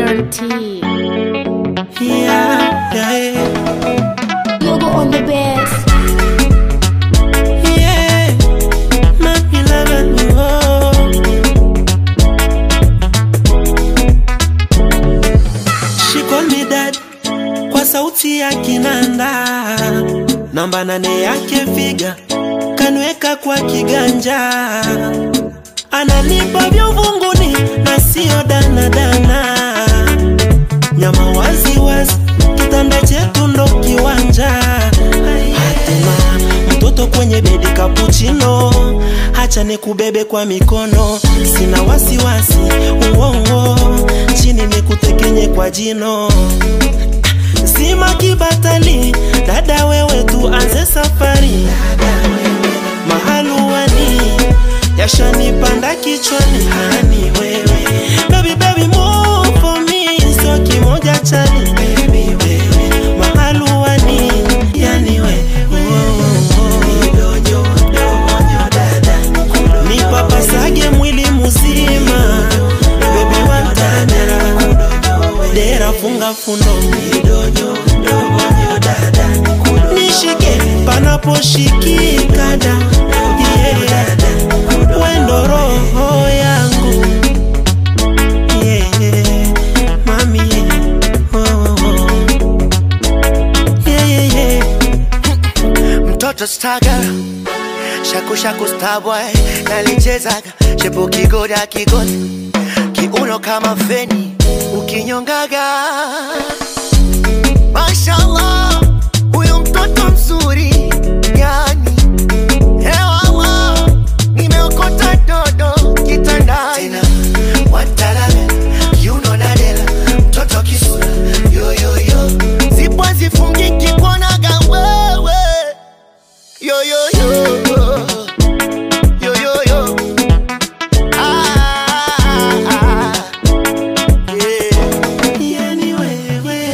guarantee. Yeah, yeah, Yogo on the best. yeah. Mami love me, oh. She call me dad kwa sauti ya kinanda, namba nane yake figa kanweka kwa kiganja, ananipa vya uvunguni na sio danadana, nyama wazi wazi, kitanda chetu ndo kiwanja. Hatuna mtoto kwenye bedi kapuchino, hacha nikubebe kwa mikono, sina wasiwasi uongo, chini nikutekenye kwa jino Sima kibatali, dada wewe tuanze safari. Mahaluani yashanipanda kichwani, hani wewe baby baby move for me, sio kimoja chani baby wewe mahaluani yani we nipapasage mwili muzima bebi wantadera dera funga fundo nishike panaposhikika da yeah. wendo roho yangu yeah. mami oh, oh. Yeah, yeah, yeah. mtoto staga shaku shaku starboy nalichezaga shepu kigoda kigoni kiuno kama feni ukinyongaga mashallah huyo mtoto mzuri yani hewawa nimeokota dodo kitandani tena watalaga kiuno nadela mtoto kisura yoyoyo zibwa zifungiki kuonaga wewe yo yo yo yo yo yo ah, ah, yeah. Yani wewe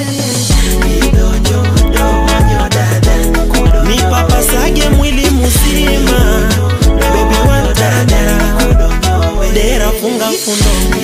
nipapasage mwili muzima bebi wantadera dera funga fundo